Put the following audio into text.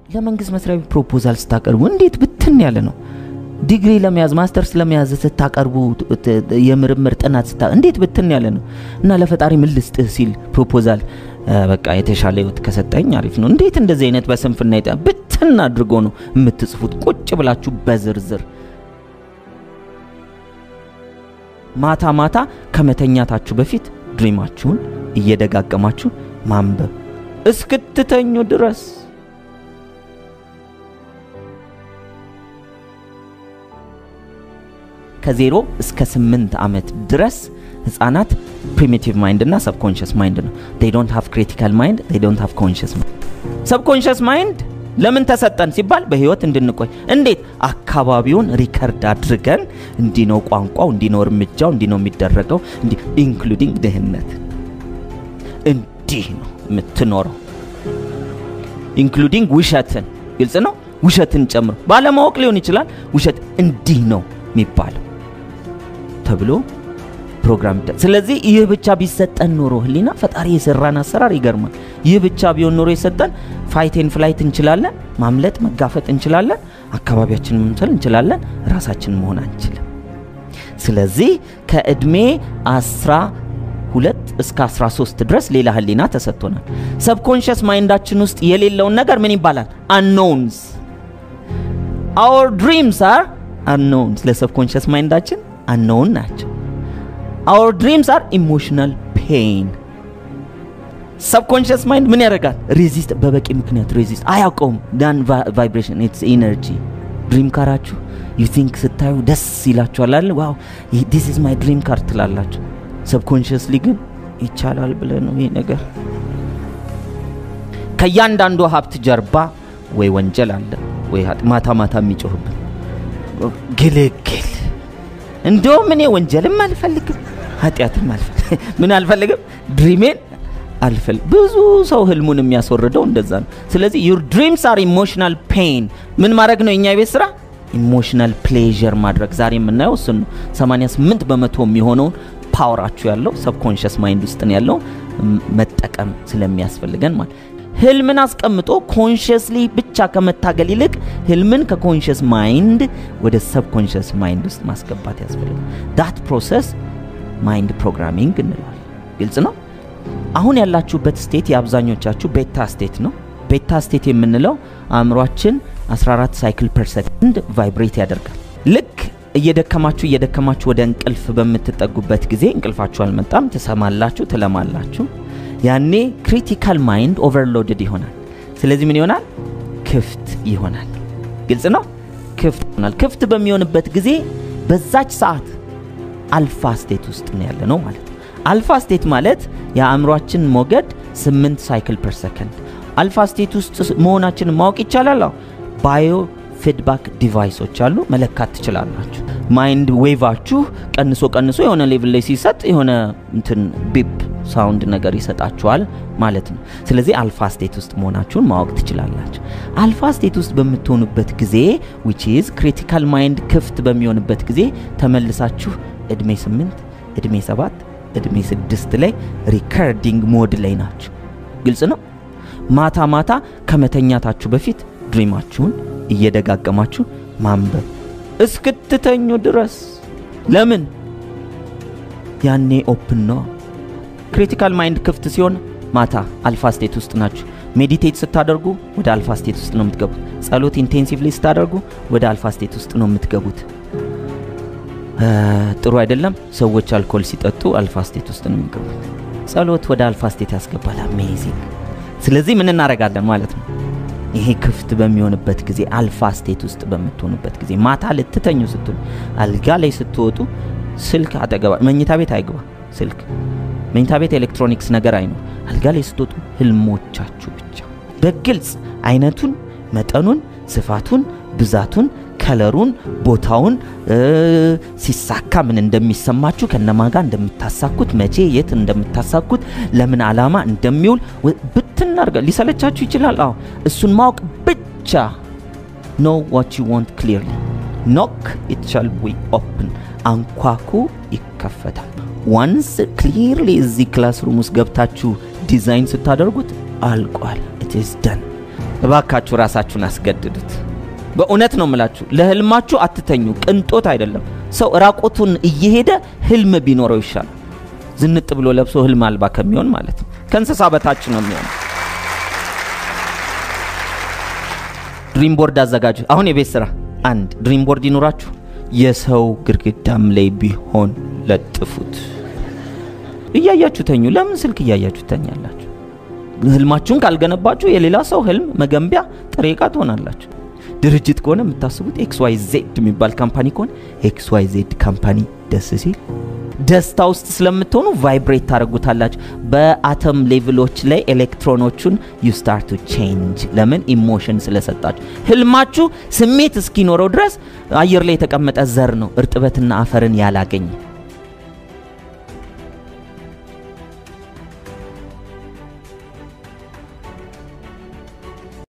ለመንግስት መስሪያ ቤት ፕሮፖዛል ስታቀርቡ እንዴት ብትን ያለ ነው። ዲግሪ ለመያዝ ማስተርስ ለመያዝ ስታቀርቡ የምርምር ጥናት ስታ እንዴት ብትን ያለ ነው እና ለፈጣሪ ምን ልስጥህ ሲል ፕሮፖዛል በቃ የተሻለ ህይወት ከሰጠኝ አሪፍ ነው። እንዴት እንደዚህ አይነት በስንፍና ይጣ ብትን አድርጎ ነው የምትጽፉት ቁጭ ብላችሁ በዝርዝር ማታ ማታ ከመተኛታችሁ በፊት ድሪማችሁን እየደጋገማችሁ ማንበብ እስክትተኙ ድረስ ከዜሮ እስከ ስምንት ዓመት ድረስ ህጻናት ፕሪሚቲቭ ማይንድ እና ሰብኮንሽስ ማይንድ ነው። ዴይ ዶንት ሃቭ ክሪቲካል ማይንድ ዴይ ዶንት ሃቭ ኮንሽስ ማይንድ። ሰብኮንሽስ ማይንድ ለምን ተሰጠን ሲባል በህይወት እንድንቆይ። እንዴት? አካባቢውን ሪከርድ አድርገን እንዲህ ነው ቋንቋው፣ እንዲህ ነው እርምጃው፣ እንዲህ ነው የሚደረገው፣ ኢንክሉዲንግ ድህነት፣ እንዲህ ነው የምትኖረው፣ ኢንክሉዲንግ ውሸትን። ግልጽ ነው። ውሸትን ጨምሮ ባለማወቅ ሊሆን ይችላል። ውሸት እንዲህ ነው የሚባለው ተብሎ ፕሮግራም ስለዚህ ይህ ብቻ ቢሰጠን ኖሮ ህሊና ፈጣሪ የሰራን አሰራር ይገርማል። ይህ ብቻ ቢሆን ኖሮ የሰጠን ፋይቴን ፍላይት እንችላለን፣ ማምለጥ መጋፈጥ እንችላለን፣ አካባቢያችንን መምሰል እንችላለን፣ ራሳችን መሆን አንችልም። ስለዚህ ከእድሜ አስራ ሁለት እስከ 13 ድረስ ሌላ ህሊና ተሰጥቶናል። ሰብኮንሽስ ማይንዳችን ውስጥ የሌለውን ነገር ምን ይባላል? አንኖውንስ አወር ድሪምስ አር አንኖውንስ ለሰብኮንሽስ ማይንዳችን አንኖውን ናቸው። አወር ድሪምስ አር ኢሞሽናል ፔን። ሰብኮንሽስ ማይንድ ምን ያደርጋል? ሬዚስት በበቂ ምክንያት ሬዚስት አያውቀውም። ዳን ቫይብሬሽን ኢትስ ኢነርጂ። ድሪም ካራችሁ ዩ ቲንክ ስታዩ ደስ ይላችኋል አለ ዋው ዲስ ኢዝ ማይ ድሪም ካር ትላላችሁ። ሰብኮንሽስሊ ግን ይቻላል ብለ ነው ይሄ ነገር። ከእያንዳንዱ ሀብት ጀርባ ወይ ወንጀል አለ ወይ ማታ ማታ የሚጮህብን ግልግል እንደውም እኔ ወንጀልም አልፈልግም ኃጢአትም አልፈልግም ምን አልፈልግም ድሪሜን አልፈል ብዙ ሰው ህልሙን የሚያስወርደው እንደዛ ነው። ስለዚህ ዩር ድሪምስ አር ኢሞሽናል ፔን ምን ማድረግ ነው የኛ ቤት ስራ? ኢሞሽናል ፕሌዥር ማድረግ። ዛሬ የምናየው እሱን ነው። 88 በመቶ የሚሆነውን ፓወራችሁ ያለው ሰብኮንሽስ ማይንድ ውስጥ ነው ያለው መጠቀም ስለሚያስፈልገን ማለት ህልምን አስቀምጦ ኮንሽስሊ ብቻ ከመታገል ይልቅ ህልምን ከኮንሽስ ማይንድ ወደ ሰብኮንሽስ ማይንድ ውስጥ ማስገባት ያስፈልጋል። ዳት ፕሮሰስ ማይንድ ፕሮግራሚንግ እንለዋል። ግልጽ ነው። አሁን ያላችሁበት ስቴት የአብዛኞቻችሁ ቤታ ስቴት ነው። ቤታ ስቴት የምንለው አእምሯችን 14 ሳይክል ፐር ሰከንድ ቫይብሬት ያደርጋል። ልክ እየደከማችሁ እየደከማችሁ ወደ እንቅልፍ በምትጠጉበት ጊዜ እንቅልፋችሁ አልመጣም፣ ትሰማላችሁ፣ ትለማላችሁ። ያኔ ክሪቲካል ማይንድ ኦቨርሎድድ ይሆናል። ስለዚህ ምን ይሆናል? ክፍት ይሆናል። ግልጽ ነው። ክፍት ይሆናል። ክፍት በሚሆንበት ጊዜ በዛች ሰዓት አልፋ ስቴት ውስጥ ነው ያለ ነው ማለት ነው። አልፋ ስቴት ማለት የአእምሯችን ሞገድ 8 ሳይክል ፐር ሰከንድ። አልፋ ስቴት ውስጥ መሆናችንን ማወቅ ይቻላል። ባዮ ፊድባክ ዲቫይሶች አሉ፣ መለካት ትችላላችሁ። ማይንድ ዌቫችሁ ቀንሶ ቀንሶ የሆነ ሌቭል ላይ ሲሰጥ የሆነ እንትን ቢፕ ሳውንድ ነገር ይሰጣችኋል ማለት ነው። ስለዚህ አልፋ ስቴት ውስጥ መሆናችሁን ማወቅ ትችላላችሁ። አልፋ ስቴት ውስጥ በምትሆኑበት ጊዜ ዊች ኢዝ ክሪቲካል ማይንድ ክፍት በሚሆንበት ጊዜ ተመልሳችሁ እድሜ 8 እድሜ 7 እድሜ 6 ላይ ሪከርዲንግ ሞድ ላይ ናችሁ። ግልጽ ነው። ማታ ማታ ከመተኛታችሁ በፊት ድሪማችሁን እየደጋገማችሁ ማንበብ እስክትተኙ ድረስ። ለምን? ያኔ ኦፕን ነው። ክሪቲካል ማይንድ ክፍት ሲሆን ማታ አልፋ ስቴት ውስጥ ናችሁ። ሜዲቴት ስታደርጉ ወደ አልፋ ስቴት ውስጥ ነው የምትገቡት። ጸሎት ኢንቴንሲቭሊ ስታደርጉ ወደ አልፋ ስቴት ውስጥ ነው የምትገቡት። ጥሩ አይደለም። ሰዎች አልኮል ሲጠጡ አልፋ ስቴት ውስጥ ነው የሚገቡት። ጸሎት ወደ አልፋ ስቴት ያስገባል። አሜዚንግ። ስለዚህ ምን እናደርጋለን ማለት ነው? ይሄ ክፍት በሚሆንበት ጊዜ አልፋ ስቴት ውስጥ በምትሆኑበት ጊዜ ማታ ልትተኙ ስትሉ አልጋ ላይ ስትወጡ ስልክ አጠገባ መኝታ ቤት አይግባ ስልክ መኝታ ቤት ኤሌክትሮኒክስ ነገር አይኖር። አልጋ ላይ ስትወጡ ህልሞቻችሁ ብቻ በግልጽ አይነቱን፣ መጠኑን፣ ስፋቱን፣ ብዛቱን፣ ከለሩን፣ ቦታውን ሲሳካ ምን እንደሚሰማችሁ ከነማ ጋር እንደምታሳኩት መቼ የት እንደምታሳኩት ለምን ዓላማ እንደሚውል ብትናርገ ሊሰለቻችሁ ይችላል። አዎ እሱን ማወቅ ብቻ ኖ ዋት ዩ ዋንት ክሊርሊ ኖክ ኢት ሻል ቢ ኦፕን አንኳኩ ይከፈታል። ዋንስ ክሊርሊ እዚህ ክላስሩም ውስጥ ገብታችሁ ዲዛይን ስታደርጉት አልቋል። ኢት ኢዝ ደን እባካችሁ ራሳችሁን አስገድዱት። በእውነት ነው የምላችሁ፣ ለህልማችሁ አትተኙ። ቅንጦት አይደለም። ሰው ራቁቱን እየሄደ ህልም ቢኖረው ይሻላል። ዝንጥ ብሎ ለብሶ ህልም አልባ ከሚሆን ማለት ነው። ከእንስሳ በታች ነው የሚሆነው። ድሪም ቦርድ አዘጋጁ። አሁን የቤት ስራ አንድ ድሪም ቦርድ ይኑራችሁ። የሰው ግድግዳም ላይ ቢሆን ለጥፉት። እያያችሁ ተኙ። ለምን ስልክ እያያችሁ ተኛላችሁ? ህልማችሁን ካልገነባችሁ የሌላ ሰው ህልም መገንቢያ ጥሬ ዕቃ ትሆናላችሁ። ድርጅት ከሆነ የምታስቡት ኤክስ ዋይ ዜድ የሚባል ካምፓኒ ከሆነ ኤክስ ዋይ ዜድ ካምፓኒ ደስ ሲል ደስታ ውስጥ ስለምትሆኑ ቫይብሬት ታደርጉታላችሁ። በአተም ሌቭሎች ላይ ኤሌክትሮኖቹን ዩ ስታርት ቱ ቼንጅ። ለምን ኢሞሽን ስለሰጣችሁ። ህልማችሁ ስሜት እስኪኖረው ድረስ አየር ላይ የተቀመጠ ዘር ነው፣ እርጥበትና አፈርን ያላገኘ